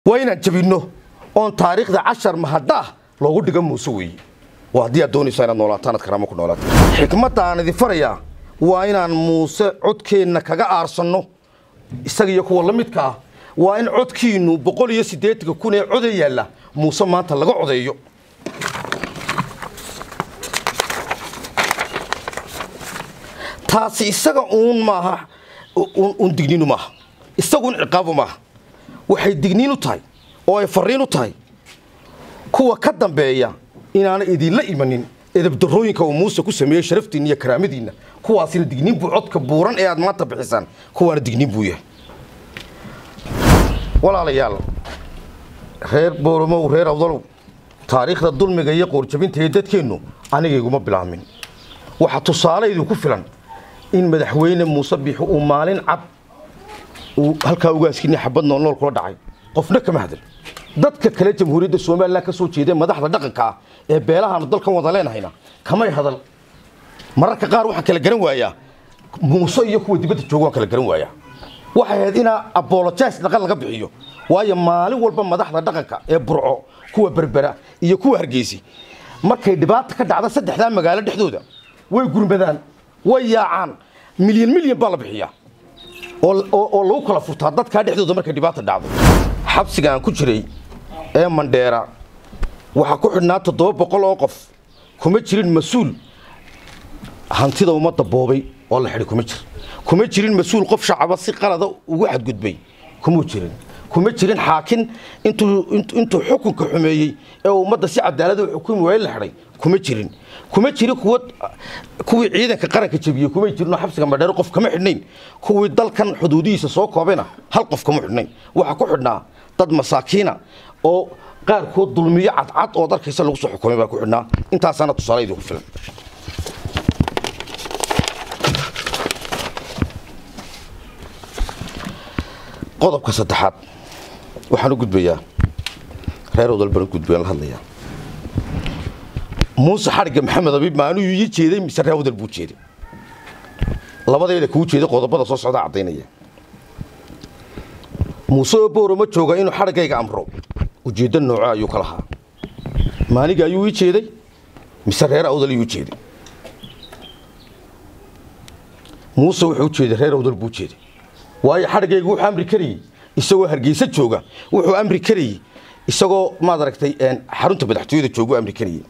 waa inaan jabinno oon taariikhda cashar mahadhaah loogu dhiga muuse weeye waa haddii aad doonaysa inaad noolaataan ad karaamo ku noolaato xikmadda aan idin farayaa waa inaan muuse codkeenna kaga aarsanno isaga iyo kuwa la midka ah waa in codkiinnu boqol iyo siddeetanka kun ee coda yaalla muuse maanta laga codeeyo taasi isaga uun maaha uun digniinu maaha isaguun ciqaabu maaha waxay digniin u tahay oo ay farriin u tahay kuwa ka dambeeya inaana idinla imanin edabdarrooyinka uu muuse ku sameeyey sharaftiinna iyo karaamadiinna kuwaasina digniin buu codka buuran ee aad maanta bixisaan kuwaana digniin buu yahay walaalayaal reer booromow reer awdalow taariikhda dulmiga iyo qoorjabinta ee dadkeennu anigayguma bilaamin waxaa tusaale idinku filan in madaxweyne muuse biixi uu maalin cad uu halkaa ugaaskiinii xabad noolnool kula dhacay qofna kama hadal dadka kale jamhuuriyadda somalilan ka soo jeeda madaxda dhaqanka ah ee beelahaanu dalkan wada leenahayna kamay hadal mararka qaar waxaan kala garan waayaa muuse iyo kuwa dibadda jooga waan kala garan waayaa waxay ahayd inaa abolojas dhaqan laga bixiyo waayo maalin walba madaxda dhaqanka ee burco kuwa berbera iyo kuwa hargeysi markay dhibaata ka dhacda saddexdaa magaalo dhexdooda way gurmadaan way yaacaan milyan milyan baa la bixiyaa oo lagu kala furtaa dadkaa dhexdooda markay dhibaata dhacdo xabsiga aan ku jiray ee mandheera waxaa ku xidhnaa toddoba boqol oo qof kuma jirin mas-uul hantida ummadda boobay oo la xidhay kuma jir kuma jirin mas-uul qof shacaba si qalada ugu xadgudbay kumuu jirin kuma jirin xaakin intuu xukunka xumeeyey ee ummadda si cadaalada u xukumi waayey la xidhay kuma jirin kuma jirin kuwa kuwii ciidanka qaranka jebiyey kumay jirinoo xabsiga madheero qof kama xidhnayn kuwii dalkan xuduudihiisa soo koobayna hal qof kama xidhnayn waxaa ku xidhnaa dad masaakiina oo qaarkood dulmiyo cadcad oo darkaysa lagu soo xukumay baa ku xidhnaa intaasaana tusaale idinku filan qodobka saddexaad waxaan u gudbayaa reer odal baan u gudbayaan la hadlayaa muuse xadhigga maxamed abiib maaluu ii jeeday mise reer odal buu jeeday labadeeda kuu jeeday qodobada soo socdaa caddaynaya muuse oo booro ma jooga inuu xadhiggayga amro ujeeddo nooco ayuu ka lahaa maaniga ayuu ii jeeday mise reer awdal ayuu jeeday muuse wuxuu u jeeday reer awdal buu jeeday waayo xadhiggaygu wuxuu amri karayey isagoo hargeysa jooga wuxuu amri karayey isagoo maad aragtay xarunta madaxtooyada joogu amri karayey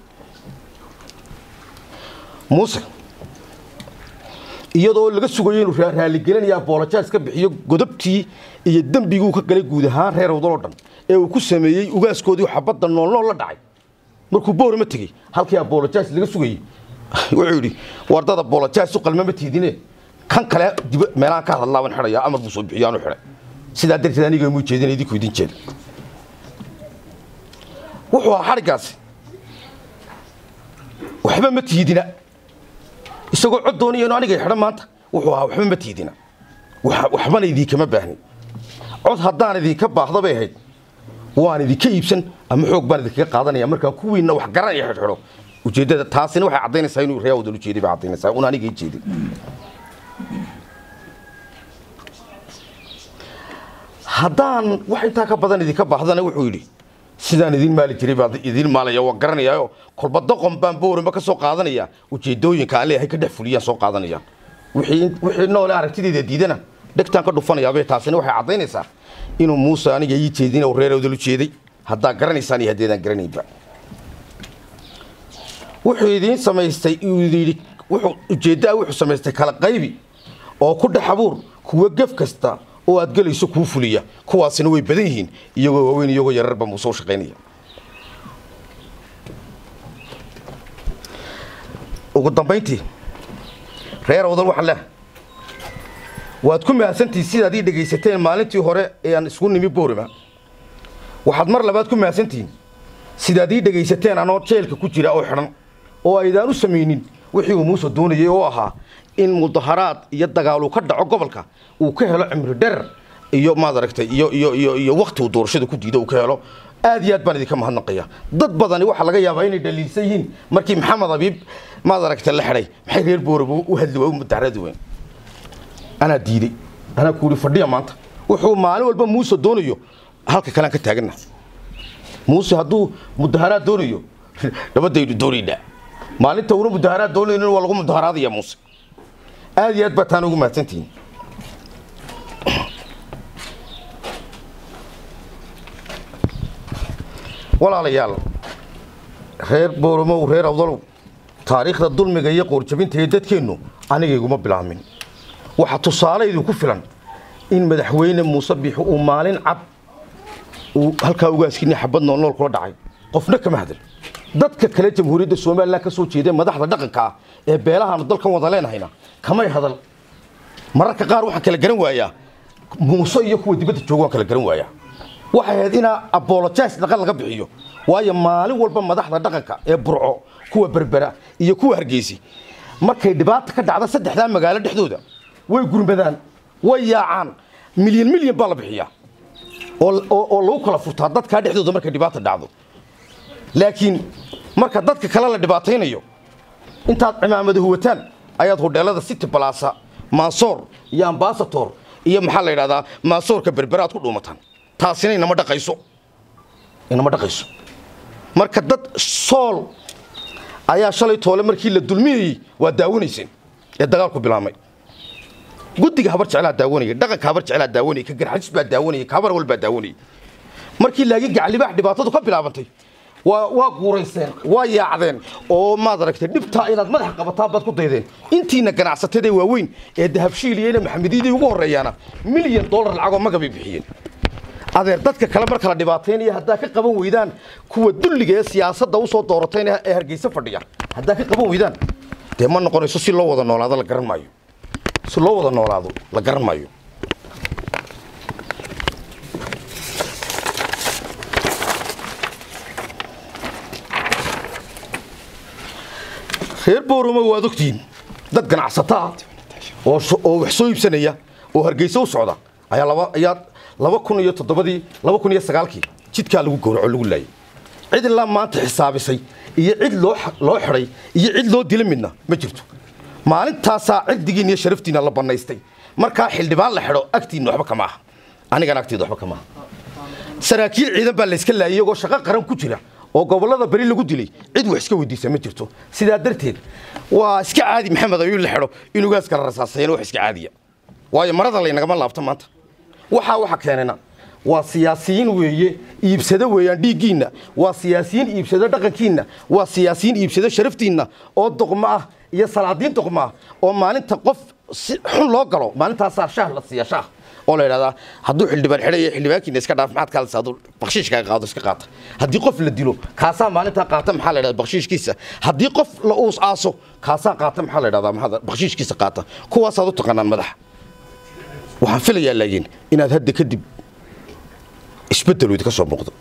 muuse iyadoo laga sugayo inuu raaligelinaya boolojaas ka bixiyo godobtii iyo dembiguu ka galay guud ahaan reer awdal oo dhan ee uu ku sameeyey ugaaskoodii xabadda noolnool la dhacay markuu boorama tegey halkii abolojaas laga sugayey wuxuu yidhi wardada boolojaas u qalmama tiidine kan kale meelaan ka hadlaa waan xidhayaa amar buu soo bixiyo aanu xidhay sidaa darteed aniga muu jeedin idinku idin jeeda wuxuu ahaa xadhiggaasi waxba ma tiidina isagoo cod doonaya inu aniga xidhan maanta wuxuu ahaa waxba ma tiidina waxbana idinkama baahnin cod haddaan idinka baahda bay ahayd waan idinka iibsan ama xoog baan idinkaga qaadanaya markaan kuwiinna wax garanaya xidhxidho ujeeddada taasina waxay caddaynaysaa inuu reer wadal ujeeday bay caddaynaysaa un aniga ii jeedin haddaan wax intaa ka badan idinka baahdana wuxuu yidhi sidaan idin maali jiray baa idin maalaya waan garanayaayo kolba doqon baan boorama ka soo qaadanaya ujeedooyinka aan leeyahay ka dhex fuliyaan soo qaadanaya wixii noole aragtideeda diidana dhegtaan ka dhufanayaabay taasina waxay caddaynaysaa inuu muuse aniga ii jeedin oo reer awdal u jeeday haddaa garanaysaan iyo haddeedaan garanaynba wuxuu idiin samaystay yidhi wuxuu ujeeddaa wuxuu samaystay kala qaybi oo ku dhex abuur kuwa gef kasta oo aad gelayso kuu fuliya kuwaasina way badan yihiin iyagoo waaweyn iyagoo yararba muuse u shaqaynaya ugu dambayntii reer awdal waxaan leehay waad ku mahadsantihin sidaad ii dhegaysateen maalintii hore ee aan isku nimi boorima waxaad mar labaad ku mahadsantihiin sidaad ii dhegaysateen anoo jeelka ku jira oo xidhan oo aydaan u samaynin wixii uu muuse doonayay oo ahaa in mudaharaad iyo dagaal uu ka dhaco gobolka uu ka helo cimri dherer iyo maad aragtay iyo iyo iyo iyo wakti uu doorashada ku diido uu ka helo aad iyo aad baan idinka mahadnaqaya dad badani waxaa laga yaabaa inay dhaliilsan yihiin markii maxamed abiib maad aragtay la xidhay maxay reer booraba u hadli waa u mudaharadi weyn anaa diiday anaa ku yidhi fadhiya maanta wuxuu maalin walba muuse doonayo halka kalean ka taaganna muuse hadduu mudaharaad doonayo nabadaynu doonaynaa maalinta una mudaharaad doonaynin waa lagu mudaharaadaya muuse aad iyo aad baa taana ugu mahadsantihiin walaalayaal reer booromow reer awdalow taariikhda dulmiga iyo qoorjabinta ee dadkeennu anigayguma bilaamin waxaa tusaale idinku filan in madaxweyne muuse biixi uu maalin cad uu halkaa ugaaskini xabad noolnool kula dhacay qofna kama hadal dadka kale jamhuuriyadda somalilan ka soo jeeda madaxda dhaqanka ah ee beelahaanu dalkan wada leenahayna kamay hadal mararka qaar waxaan kala garan waayaa muuse iyo kuwa dibadda jooga waan kala garan waayaa waxay ahayd inaa abolojas dhaqan laga bixiyo waayo maalin walba madaxda dhaqanka ee burco kuwa berbera iyo kuwa hargeysi markay dhibaata ka dhacda saddexdaa magaalo dhexdooda way gurmadaan way yaacaan milyan milyan baa la bixiyaa oo lagu kala furtaa dadkaa dhexdooda markay dhibaata dhacdo laakiin marka dadka kale la dhibaataynayo intaad cimaamada huwataan ayaad hodheelada city balasa maasoor iyo ambasator iyo maxaa la yidhahdaa maasoorka berbera aad ku dhuumataan taasina inama dhaqayso inama dhaqayso marka dad sool ayaa shalay toole markii la dulmiyayey waa daawanayseen ee dagaalku bilaabmay guddiga habar jeclaa daawanaya dhaqanka habar jeclaa daawanaya ka garxajis baa daawanaya ka habar wal baa daawanaya markii laakiin gacalibaax dhibaatadu ka bilaabantay waa waa guurayseen waa yaacdeen oo maad aragtay dhibtaa inaad madaxa qabataan baad ku daydeen intiina ganacsatada waaweyn ee dahabshiil iyo ina maxamediyadii ugu horreeyaana milyan dollar lacagoo magabay bixiyeen adeer dadka kale marka la dhibaataynaya haddaa ka qaban weydaan kuwa dulliga ee siyaasadda usoo dooratayna ee hargeysa fadhiya haddaa ka qaban weydaan dee ma noqonayso si loo wada noolaado la garan maayo si loo wada noolaado la garan maayo reer booramo waad ogtihiin dad ganacsataa oo wax soo iibsanaya oo hargeysa u socda ayaa laba ayaa laba kun iyo toddobadii laba kun iyo sagaalkii jidkaa lagu gowraco lagu laayay cid ilaa maanta xisaabisay iyo cid loo loo xidhay iyo cid loo dila midna ma jirto maalintaasaa cirdigiin iyo sharaftiina la bannaystay markaa xildhibaan la xidho agtiinna waxba kama aha anigana agteyda waxba kama aha saraakiil ciidan baa layska laayay iyagoo shaqo qaran ku jira oo gobollada beri lagu dilay cid wax iska weydiisa ma jirto sidaa darteed waa iska caadi maxamed ayuu la xidho in ugaas kala rasaasayeen wax iska caadiya waayo marada laynagama laabto maanta waxaa waxa keenana waa siyaasiyiin weeye iibsado weeyaan dhiiggiinna waa siyaasiyiin iibsado dhaqankiinna waa siyaasiyiin iibsado sharaftiinna oo doqmo ah iyo salaadiin doqmo ah oo maalinta qof si xun loo galo maalintaasaa shaah la siiya shaah oo la yidhahdaa hadduu xildhibaan xidhay xildhibaankiina iska dhaaf maxaad kaalisa hadduu bakshiishkaaga qaado iska qaata haddii qof la dilo kaasaa maalintaa qaata maxaa la yidhahdaa bakshiishkiisa haddii qof la uus aaso kaasaa qaata maxaa la yidhahdaa maxaa bakshiishkiisa qaata kuwaasaad u taqaanaan madaxa waxaan filayaa laakiin inaad hadda kadib isbeddel idinka soo muuqdo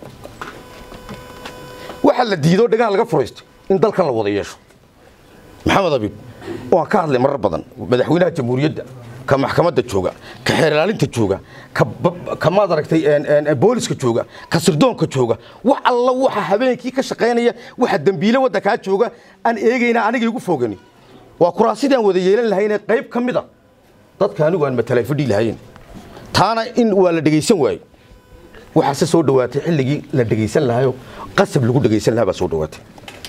waxaa la diido dhagaha laga furaystay in dalkan la wada yeesho maxamed abiib waan ka hadlay marar badan madaxweynaha jamhuuriyadda ka maxkamadda jooga ka xeer ilaalinta jooga ka maad aragtay booliska jooga ka sirdoonka jooga wax alla waxa habeenkii ka shaqaynaya waxa dembiile waddankaa jooga aan eegayna aniga igu foogani waa kuraasidaan wada yeelan lahayne qayb ka mida dadka anigu aan matalay fadhii lahayn taana in waa la dhegaysan waayo waxaase soo dhowaatay xilligii la dhegaysan lahayo qasab lagu dhegaysan lahaa baa soo dhowaatay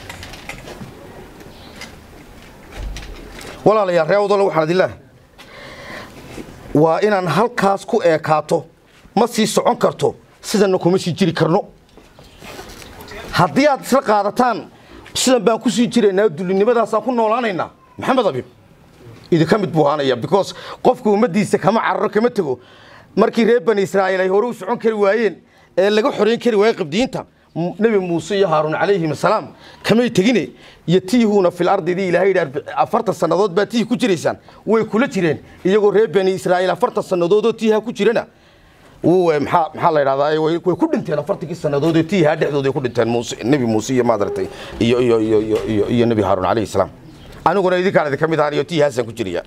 walaalayaal ree wadalo waxaan idin waa inaan halkaas ku eekaato ma sii socon karto sidanna kuma sii jiri karno haddii aad isla qaadataan sidan baan ku sii jiraynaa dulinimadaasaan ku noolaanaynaa maxamed abiib idinka mid buu ahaanaya because qofka ummaddiisa kama cararo kama tego markii reer bani israa'iil ay hore u socon kari waayeen ee laga xorayn kari waayey qabdiyiinta nebi muuse iyo haaruun calayhim asalaam kamay tegine yatiihuuna fil ardidii ilaahay yidhi afartan sannadood baa tiih ku jiraysaan way kula jireen iyagoo reer bani israa'iil afartan sannadoodoo tiiha ku jirana maxaa maxaa la yidhahdaa way ku dhinteen afartankii sannadood ee tiihaa dhexdooda ay ku dhinteen muuse nebi muuse iyo maadaragtay iyo iyo iyo iyo iyo nebi haaruun calayhi salaam aniguna idinkaan idinka mid ahaan iyo tiihaasaan ku jiriya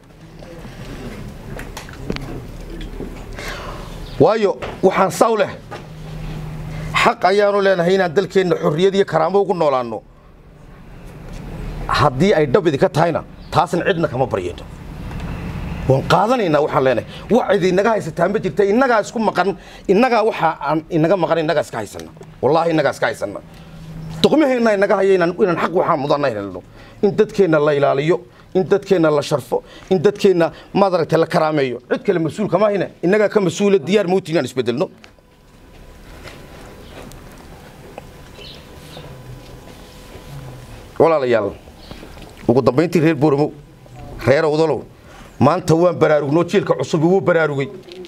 waayo waxaan saw leh xaq ayaanu leenahay inaan dalkeenna xorriyad iyo karaamo ugu noolaanno haddii ay dhab idinka tahayna taasna cidna kama baryayno waan qaadanaynaa waxaan leenahay wax cid inaga haysataa ma jirta innagaa isku maqan innagaa waxa aan inaga maqan innagaa iska haysana wallaahi innagaa iska haysana doqmaheenna inaga haya inaan inaan xaq waxaan mudana helno in dadkeenna la ilaaliyo in dadkeenna la sharfo in dadkeenna maaragtay la karaameeyo cid kale mas-uul kama hayne innagaa ka mas-uula diyaar mowti inaan isbedelno walaalayaal ugu dambayntii reer booramo reer awdalow maanta waan baraarugnoo jiilka cusubi wuu baraarugay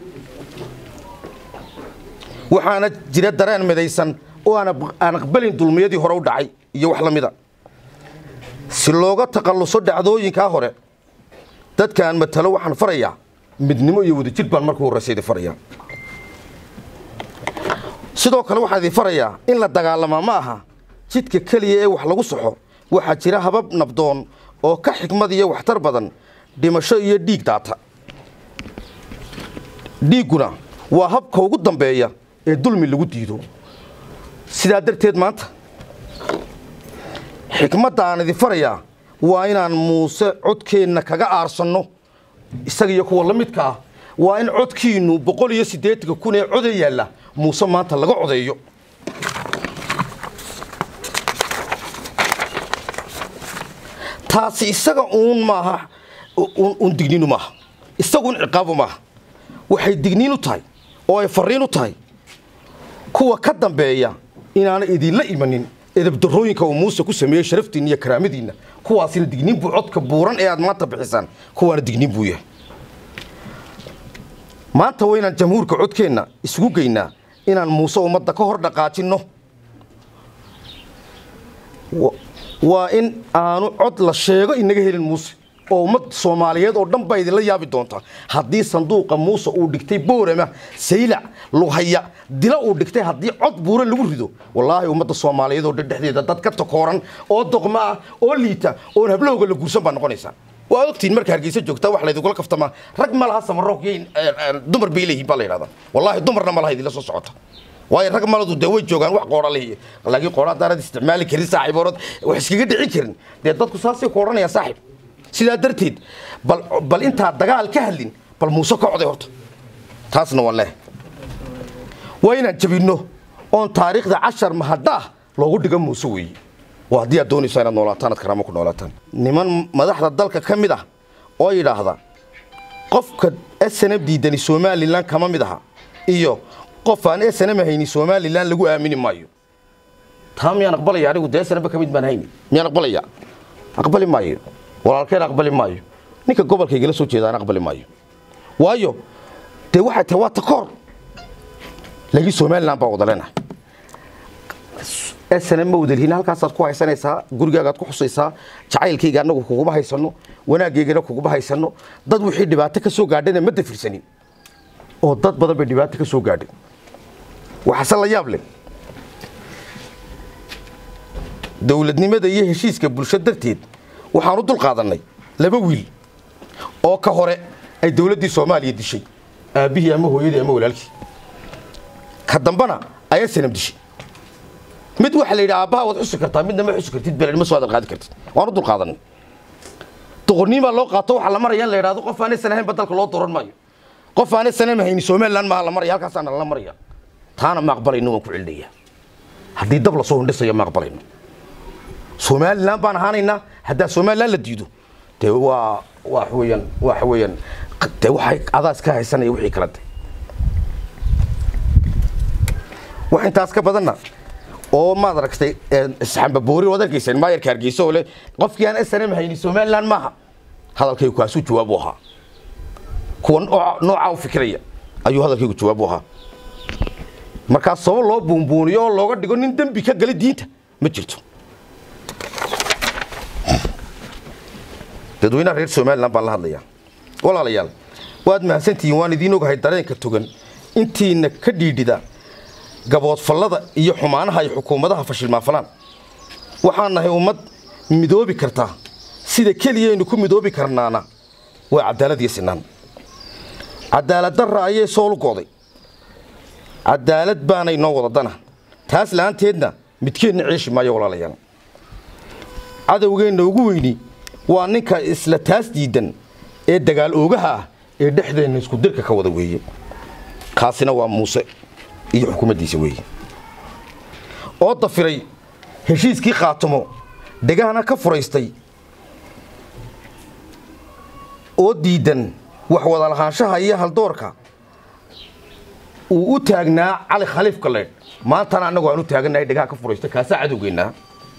waxaana jira dareen midaysan oo aan aqbalin dulmiyadii hore u dhacay iyo wax la mida si looga takhalluso dhacdooyinkaa hore dadka aan matalo waxaan farayaa midnimo iyo wadajir baan marka horreysa idin farayaa sidoo kale waxaan idin farayaa in la dagaalamaa ma aha jidka keliya ee wax lagu saxo waxaa jira habab nabdoon oo ka xikmad iyo waxtar badan dhimasho iyo dhiig daata dhiigguna waa habka ugu dambeeya ee dulmi lagu diido sidaa darteed maanta xikmadda aan idin farayaa waa inaan muuse codkeenna kaga aarsanno isaga iyo kuwa la midka ah waa in codkiinnu boqol iyo siddeetanka kun ee coda yaalla muuse maanta laga codeeyo taasi isaga uun maaha un digniinu maaha isagu un ciqaabu maaha waxay digniin u tahay oo ay farriin u tahay kuwa ka dambeeya inaana idinla imanin edabdarooyinka uu muuse ku sameeyey sharaftiinna iyo karaamadiinna kuwaasina digniin buu codka buuran ee aad maanta bixisaan kuwaana digniin buu yahay maanta waa inaan jamhuurka codkeenna isugu geynaa inaan muuse ummadda ka hor dhaqaajinno waa in aanu cod la sheego inaga helin muuse oo ummad soomaaliyeed oo dhan baa idinla yaabi doonta haddii sanduuqa muuse uu dhigtay boorama saylac lughaya dila uu dhigtay haddii cod buura lagu rido wallaahi ummadda soomaaliyeed oo dhan dhexdeeda dad ka takooran oo doqmo ah oo liita oon hablowga la guursan baa noqonaysaa waa ogtiin marka hargeysa joogtaa wax laydinkula kaftamaa rag ma laha samaroog iyo dumar bay leeyihiin baa la yidhahdaa wallaahi dumarna ma laha idinla soo socota waayo rag maladu dee way joogaan wax qoora lehiy laakiin qoora haddaanad isticmaali karin saaxiiboonad wax iskaga dhicin karin dee dadku saasay ku odhanayaan saaxiib sidaa darteed bal bal intaa dagaal ka hadlin bal muuse ka coday horta taasna waan leehay waa inaan jabinno oon taariikhda cashar mahadda ah loogu dhigo muuse weeye waa haddii aad doonayso inaad noolaataan aad karaamo ku noolaataan niman madaxda dalka ka mid ah oo yidhaahda qofka snm diidani somalilan kama mid aha iyo qof aan snm hayni somalilan lagu aamini maayo taa miyaan aqbalaya anigu dee snmba ka mid baan hayni miyaan aqbalaya aqbali maayo walaalkeen aqbali maayo ninka gobolkaygala soo jeedaan aqbali maayo waayo dee waxay tahay waa takoor laakiin somalilan baa wada leenahay snm ma wadalhiin halkaasaad ku haysanaysaa gurigaagaad ku xusaysaa jacaylkayga annagu kuguma haysano wanaaggeygana kuguma haysano dad wixii dhibaato ka soo gaadhana ma dafirsanin oo dad badan bay dhibaato ka soo gaadhay waxaase la yaab leh dowladnimada iyo heshiiska bulsho darteed waxaan u dul qaadannay laba wiil oo ka hore ay dowladdii soomaaliya dishay aabbihii ama hooyadii ama walaalkii ka dambana ayaa sanam dishay mid waxa la yidhi aabbaha waad xusi kartaa midna ma xusi kartid belen ma soo adan qaadi kartid waan u dul qaadannay doqorniin baa loo qaato waxaa la maraya in la yidhahdo qof aanaysan ahayn badalka loo dooran maayo qof aanaysan hayni somalilan maaha la maraya halkaasaana lala maraya taana ma aqbalayno waan ku celinaya haddii dab lasoo hindhisayo ma aqbalayno somalilan baan ahaanaynaa haddaa somalilan la diido dee waa wax weeyaan wax weeyaan dee waxay adaas ka haysanaya wixii kala de wax intaas ka badanna oo maad aragtay isxambaboori waad arkayseen maayarka hargeysa oo leh qofkii aan snm hayni somalilan maaha hadalkaygu kaasuu jawaab u ahaa kuwa noocaa u fikiraya ayuu hadalkaygu jawaab u ahaa markaas sabab loo buunbuuniyo oo looga dhigo nin dembi ka gala diinta ma jirto dadweynaha reer somalilan baan la hadlayaa walaalayaal waad mahadsantihiin waan idiin ogahay dareenka togan intiina ka dhiidhida gaboodfallada iyo xumaanaha ay xukuumadaha fashilmaafalaan waxaan nahay ummad midoobi kartaa sida keliyaynu ku midoobi karnaana waa cadaalad iyo sinaan cadaalad darra ayay soolu go'day cadaalad baanay noo wada dana taas la'aanteedna midkeenna ceeshi maayo walaalayaal cadowgeenna ugu weyni waa ninka isla taas diidan ee dagaal oogaha ah ee dhexdeenna isku dirka ka wada weeye kaasina waa muuse iyo xukuumaddiisa weeye oo dafiray heshiiskii khaatamo dhegahana ka furaystay oo diidan wax wada lahaanshaha iyo haldoorka uu u taagnaa cali khaliif galeedh maantana annagu aan u taagannahay dhegaha ka furaysta kaasaa cadowgeennaa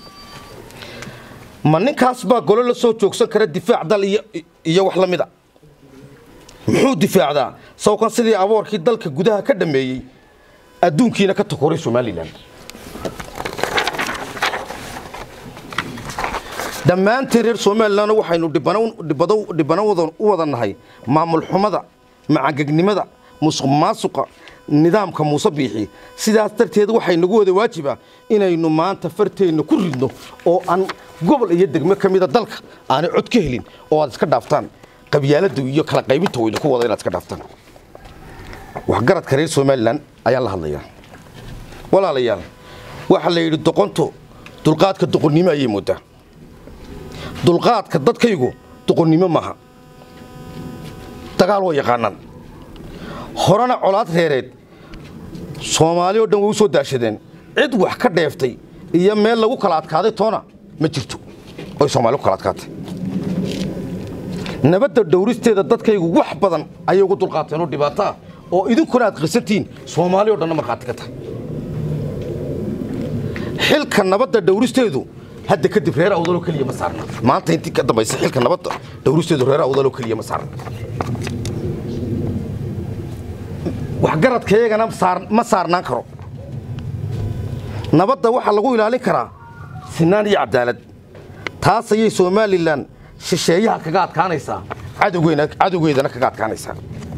ma ninkaas baa golo la soo joogsan kara difaac dal iyo wax la mida muxuu difaacdaa sawkan sidii aboorkii dalka gudaha ka dhammeeyey adduunkiina ka takoray somalilan dhammaantiin reer somalilan waxaynu dhibano u wada nahay maamul xumada macangegnimada musuq maasuqa nidaamka muuse biixi sidaas darteed waxay nagu wada waajiba inaynu maanta farteenna ku ridno oo aan gobol iyo degmo ka mida dalka aanay cod ka helin oo aad iska dhaaftaan qabyaalada iyo kala qaybinta wayna ku wada inaad iska dhaaftaan waxgaradka reer somalilan ayaan la hadlayaa walaalayaal waxaa la yidhi doqonto dulqaadka doqonnimo ayay moodaa dulqaadka dadkaygu doqonnimo maaha dagaal waa yaqaanaan horena colaad reereed soomaali oo dhan way u soo daashadeen cid wax ka dheeftay iyo meel lagu kala adkaaday toona ma jirto oy soomaali ku kala adkaatay nabadda dhowristeeda dadkaygu wax badan ayay ugu dulqaateen oo dhibaato ah oo idinkuna aad qirsantihiin soomaali o dhanna markhaati ka tahay xilka nabadda dhowristeedu hadda kadib reer awdaloo keliya ma saarna maanta intii ka dambaysa xilka nabadda dhowristeedu reer awdaloo keliya ma saarna waxgaradkayagana ma saarnaan karo nabadda waxaa lagu ilaalin karaa sinaan iyo cadaalad taas ayay somalilan shisheeyaha kaga adkaanaysaa cadowgeedana kaga adkaanaysaa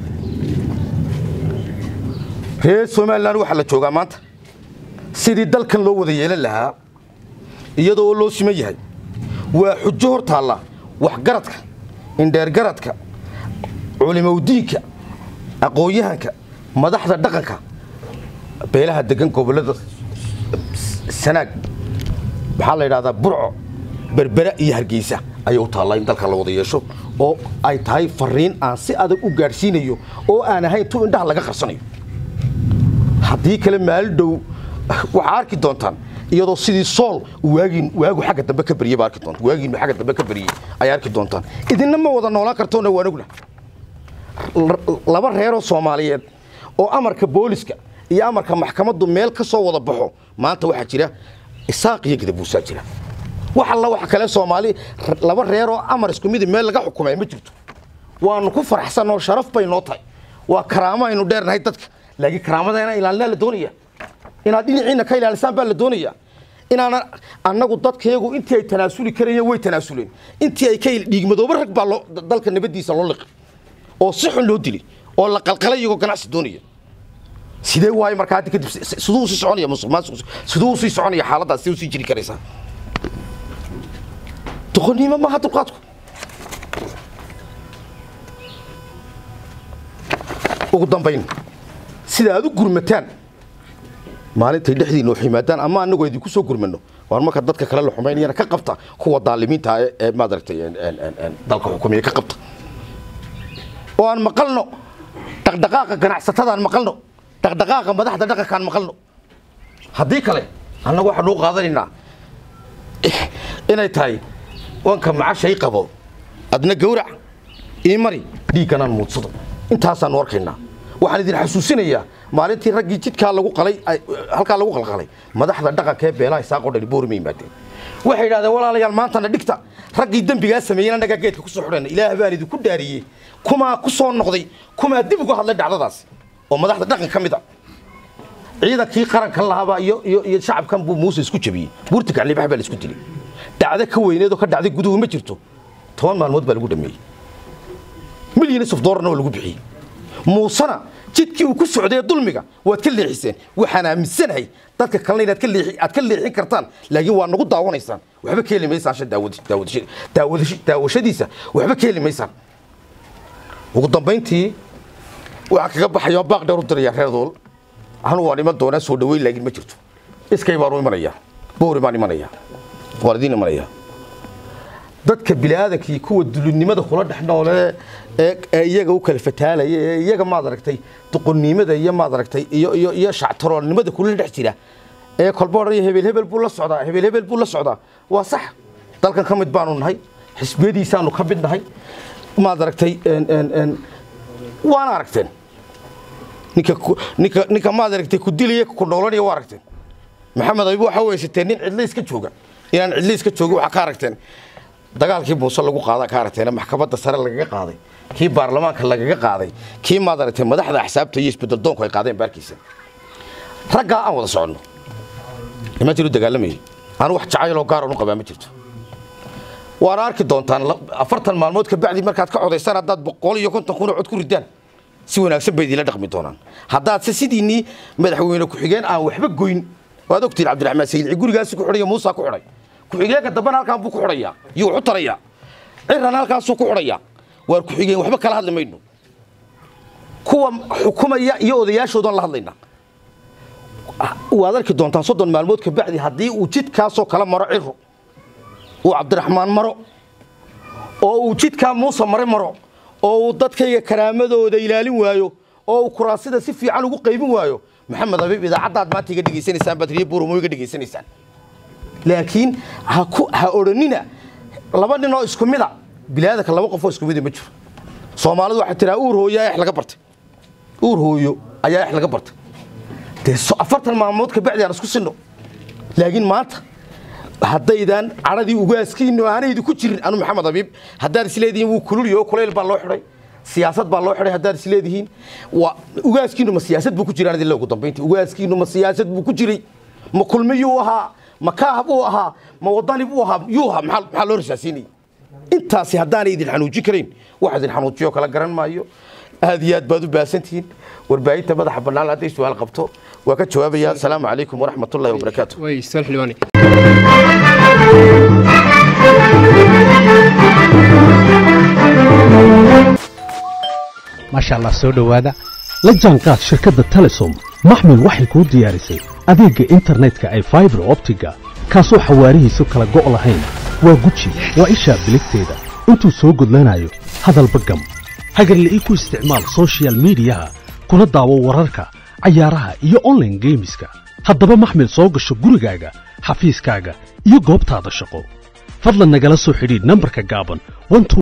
reer somalilan waxaa la joogaa maanta sidii dalkan loo wada yeelan lahaa iyadoo loo siman yahay waa xujo hor taalla waxgaradka indheergaradka culimowdiinka aqoon-yahanka madaxda dhaqanka beelaha degan gobollada sanaag maxaa la yidhahdaa burco berbera iyo hargeysa ayay u taallaa in dalka la wada yeesho oo ay tahay fariin aan si adag u gaadhsiinayo oo aan ahayn tu indhaha laga qarsanayo haddii kale maali dhow waxaa arki doontaan iyadoo sidii sool waagin waagu xagga dambe ka baryey baa arki doontaan waagiinu xagga dambe ka baryey ayaa arki doontaan idinna ma wada noolaan kartoona waa anugna laba reeroo soomaaliyeed oo amarka booliska iyo amarka maxkamaddu meel ka soo wada baxo maanta waxaa jira isaaq iyo gadabuusaa jira wax alla waxa kale soomaali laba reeroo amar isku midi meel laga xukumay ma jirto waanu ku faraxsan oo sharaf bay noo tahay waa karaamo aynu dheernahay dadka laakiin karaamada ilaalinaa la doonaya inaad dhinaciina ka ilaalisaan baa la doonaya inaana annagu dadkayagu intii ay tanaasuli karayeen way tanaasuleen intii ay ka dhiigmadooba rag baa loo dalka nabadiisa loo liqi oo si xun loo dili oo la qalqalay iyagoo ganacsi doonaya sidee waayo markaa hadda kadib siduu sii soconaya musuq maasuq siduu sii soconaya xaaladdaas siduu sii jiri karaysaa doqonnimo maaha dulqaadku ugu dambayn sida aad u gurmataan maalintay dhexdiina wax yimaadaan ama annagu idinku soo gurmano waar marka dadka kale la xumaynayana ka qabta kuwa daalimiinta ee maadaragtay dalka xukumiya ka qabta oo aan maqalno dhaqdhaqaaqa ganacsatadaan maqalno dhaqdhaqaaqa madaxda dhaqankaan maqalno haddii kale annagu waxaanu u qaadanaynaa inay tahay wanka macashay qabo adna gawrac ii mari dhiigganaan muudsado intaasaanu arkaynaa waxaan idin xasuusinayaa maalintii raggii jidkaa lagu qalay halkaa lagu qalqalay madaxda dhaqanka ee beelaha isaaqoo dhani boorima yimaadeen waxay yidhahdeen walaalayaal maantana dhigta raggii dembigaa sameeyeen annagaa geedka ku soo xidhayna ilaah baan idinku dhaariyey kumaa ku soo noqday kumaa dib uga hadlay dhacdadaas oo madaxda dhaqan ka mid a ciidankii qarankan lahaabaa iyo iyo iyo shacabkan buu muuse isku jabiyey buurta gaclibax baa la isku dilay dhacdo ka weyneed oo ka dhacday guduhu ma jirto toban maalmood baa lagu dhameeyey milyanis of doolarna waa lagu bixiyey muusena jidkii uu ku socday dulmiga waad ka leexiseen waxaan aaminsanahay dadka kalena inaad ka leexi aad ka leexin kartaan laakiin waa nagu daawanaysaan waxba ka heli maysaan shan daawad daawad daawad daawashadiisa waxba ka heli maysaan ugu dambayntii waxaa kaga baxaya baaq dheer u diraya reer dool anu waan iman doonaa soo dhaweyn laakiin ma jirto iskay baanu imanayaa boori baan imanayaa waan idiin imanayaa dadka biniaadankii kuwa dulinimada kula dhex noole ee ee iyaga u kala fataalaya ee iyaga maad aragtay duqonnimada iyo maad aragtay iyo iyo iyo shactaroolnimada kula dhex jira ee kolba odhanaya hebel hebel buu la socdaa hebel hebel buu la socdaa waa sax dalkan ka mid baanu nahay xisbiyadiisaanu ka mid nahay maad aragtay een, een, een, waana aragteen ninka ku- ninka ninka maad aragtay ku dilaya ku noolanaya waa aragteen maxamed aybu waxa weysateen nin cidle iska jooga inaan cidle iska joogin waxaa ka aragteen dagaalkii muuse lagu qaada ka aragteen maxkamadda sare lagaga qaaday kii baarlamaanka lagaga qaaday kii maad aragtay madaxda axsaabta iyo isbedel doonku ay qaadeen baarkiisa raggaa aan wada soconno nimantii u dagaalamayay anu wax jacayloo gaaran u qabaa ma jirto waana arki doontaan la- afartan maalmood ka bacdi markaad ka codaysaan haddaad boqol iyo konton kun oo cod ku ridaan si wanaagsan bay idinla dhaqmi doonaan haddaad se sidiinii madaxweyne ku-xigeen aan waxba goyn waad ogtiin cabdiraxmaan sayidci gurigaasi ku xidhay muusa ku xidhay ku-xigeenka dambena halkaan buu ku xidhayaa iyo wuxu tarayaa cirana halkaasuu ku xidhayaa waar ku-xigeen waxba kala hadli mayno kuwa xukumaya iyo odayaashoodan la hadlaynaa waad arki doontaan soddon maalmood ka bacdi haddii uu jidkaasoo kala maro ciro uu cabdiraxmaan maro oo uu jidkaa muuse mare maro oo uu dadkayga karaamadooda ilaalin waayo oo uu kuraasida si fiican ugu qaybin waayo maxamed habiib idaacaddaad maanta iga dhegaysanaysaan baad riyo buuramo iga dhegaysanaysaan laakiin ha ku ha odhanina laba nin oo isku mida bilaadanka laba qof oo isku mida ma jiro soomaalidu waxay tiraa uur hooyo ayaa ex laga bartay uur hooyo ayaa ex laga bartay dee so- afartan maalmood ka bacdi aan isku sinno laakiin maanta haddaydan cadhadii ugaaskiinu aanaydi ku jirin anu maxamed habiib haddaad isleedihiin wuu kululyo kulayl baa loo xidhay siyaasad baa loo xidhay haddaad isleedihiin waa ugaaskiinu ma siyaasad buu ku jiray anadii ugu dambayntii ugaaskiinu ma siyaasad buu ku jiray ma kulmiyuu ahaa ma kaahab uu ahaa ma wadani buu ahaa yuu ahaa maxaa maxaa loo rasaasiinayay intaasi haddaanay idin xanuujin karayn wax idin xanuujiyo kala garan maayo aad iyo aad baad u baahantihiin warbaahinta madaxa bannaan hadday su-aal qabto waa ka jawaabaya asalaamu calaykum waraxmat ullahi wabarakaatu way istaal xildhibaane maasha allah soo dhowaada la jaanqaad shirkadda telesom maxmil waxay kuu diyaarisay adeegga internetka ay faibar optiga kaasoo xawaarihiisu kala go' lahayn waa guji waa ishaa biligteeda intuu soo gudlanayo hadalba gam hagarle ii ku isticmaal soshiyal miidiyaha kuna daawo wararka cayaaraha iyo online geemiska haddaba maxmil soo gasho gurigaaga xafiiskaaga iyo goobtaada shaqo fadlan nagala soo xidhiidh nambarka gaaban 12